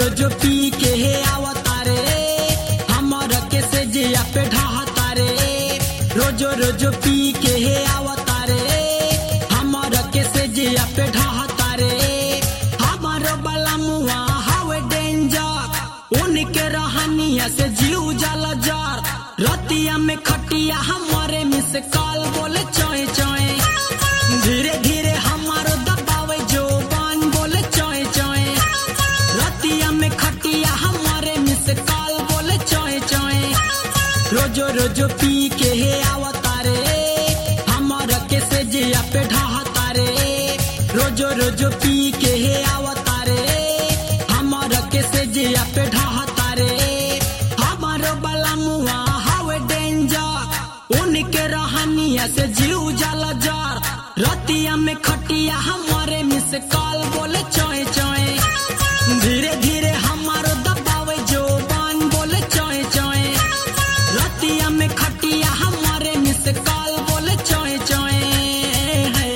रोज पी के हे आवतारे हमर के से जिया पे ढाहतारे रोज रोज पी के हे आवतारे हमर के से जिया पे ढाहतारे हमर बला मुआ हवे डेंजर उनके रहनिया से जीव जल जार रतिया में खटिया हमारे मिस काल बोले चोए चोए धीरे धीरे हमारो दबावे जो बान बोले चोए चोए रतिया में खटिया हमारे मिस काल बोले चोए चोए रोजो रोजो पी के हे आवतारे हमारा के से जिया पे ढाहतारे रोजो रोजो पी के हे आवतारे हमारा के से जिया पे ढाहतारे हमारो बला मुआ हवे डेंजर उनके रहनिया से जीव जाला जार रतिया में खटिया हमारे मिस काल बोले चोए चोए धीरे धीरे हमारो दबावे जो बान बोले चोए चोए रतिया में खटिया हमारे मिस काल बोले चोए चोए है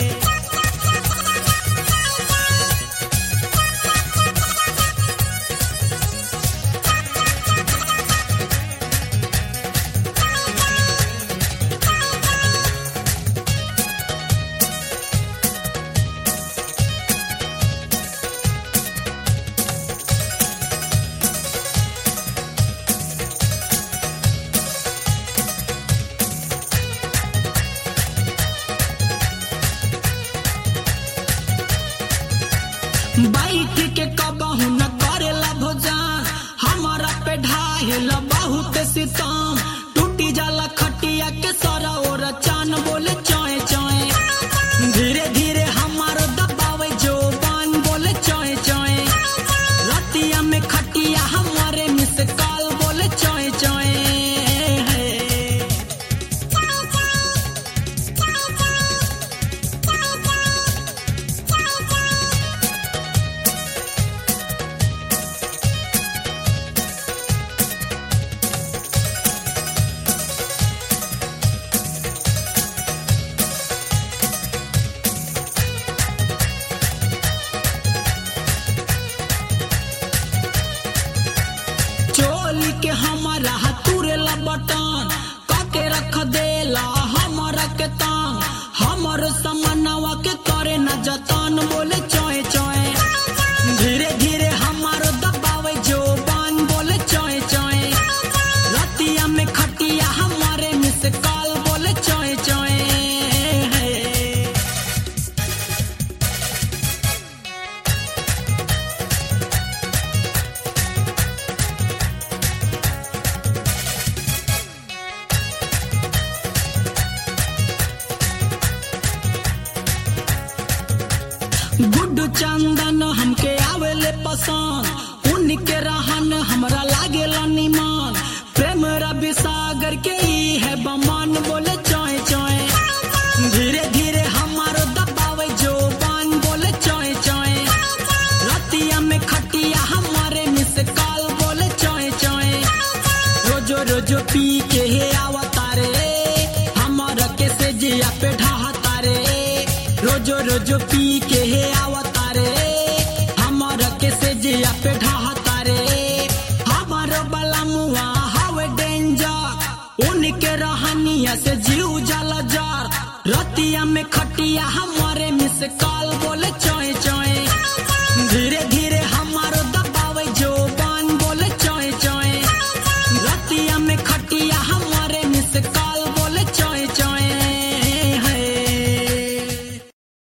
बैठ के कबहू न करेला भोजन हमारा पे ढाहेला बहुत सितम टूटी जाला खटिया के सरा और चान बोले चोए चोए धीरे धीरे हमारो दबावे जो बान बोले चोए चोए रतिया में खटिया हमारे मिस काल बोले चोए चोए है चोली के हमारा हतुरेला बटन काके रख देला हमारा के तांग हमर समनवा के करे न जतन बोले चोए चोए धीरे धीरे हमारो दबावे जो बान बोले चोए चोए रतिया में खटिया हमारे मिस काल बोले चोए चोए है गुड्डू चंदन हमके आवेले पसंद उनके रहन हमरा लागेला निमान प्रेम रवि सागर के ही है बमान बोले चोए चोए धीरे धीरे हमारो दबावे जो बान बोले चोए चोए रतिया में खटिया हमारे मिस काल बोले चोए चोए रोजो रोजो पी के हे आवतारे हमारा के से जिया पे ढाहतारे रोजो रोजो पी के हे आवतारे हमारा के से जिया पे ढाहतारे हमारो बला मुआ हवे डेंजर उनके रहनिया से जीव जाला जार रतिया में खटिया हमारे मिस काल